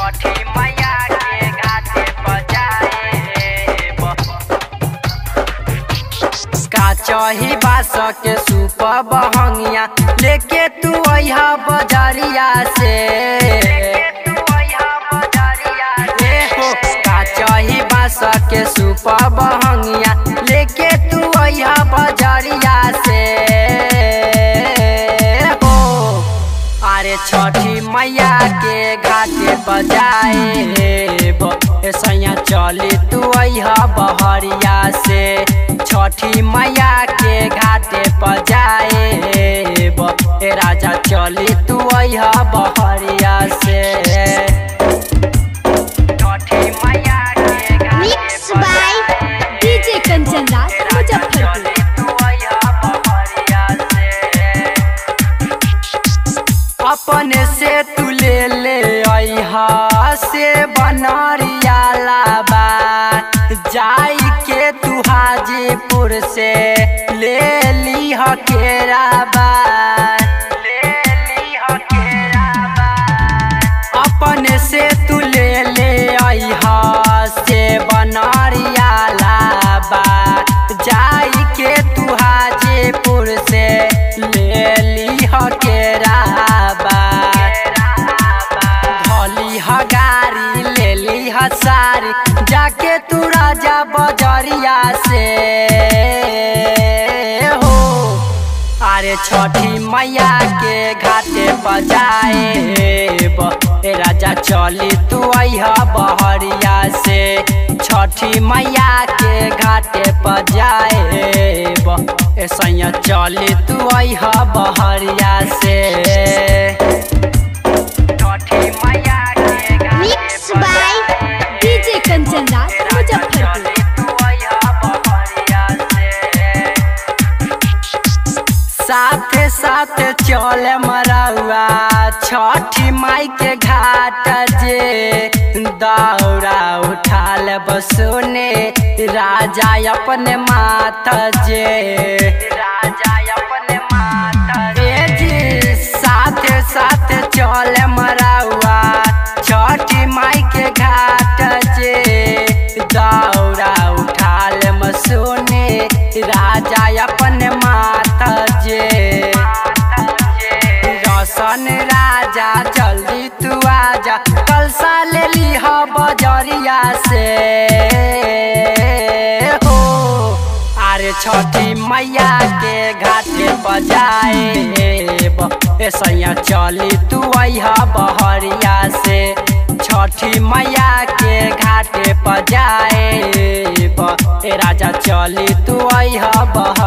छठी मैया के घाटे बजाए का चही बास के सूप बहंगिया लेके तू अहा बजरिया से ए हो का चही बास के सूप बहंगिया लेके तू अहा बजरिया से हो अरे छठी मैया के घाटे बजाए सैया चली तू अहा बहरिया से छठी मैया के घाटे बजाए ए राजा चली तू अहा बहरिया से छठी मैया के घाटे Mixed by बजाए। DJ Kanchan Raj, Muzaffarpur. अपने से तू ले ले अहा से बनरिया लाबा जाई के तू हाजीपुर से ले ली केराबा ले ली केराबा अपने से तू ले ले अहा से बनरिया लाबा जाई के तू हाजीपुर से ले ली केराबा धली ह गाड़ी ले ली ह सारी जाके तू राजा बजरिया से हो अरे छठी मैया के घाटे बजाए ए राजा चली तू अहा बहरिया से छठी मैया के घाटे बजाए ए सैया चली तू अहा बहरिया से छठी मैया के घाटे Mixed by बजाए। DJ Kanchan Raj, Muzaffarpur. साथे साथे चले मरौआ छठी माई के घाट जे दौड़ा उठा ले बसोने राजा अपने माता जे राजा अपने माता ए जी साथे साथे चले मरौआ छठी माई के घाट जे दौड़ा उठा ले मसोने राजा अपने माता जे रोशन राजा जल्दी तू आजा कल सा ले ली हो बजरिया से हो अरे छठी मैया के घाटे बजाए ए सैया चली तू अहा बहरिया से छठी मैया के घाटे बजाए ए राजा चली तू अहा बहरिया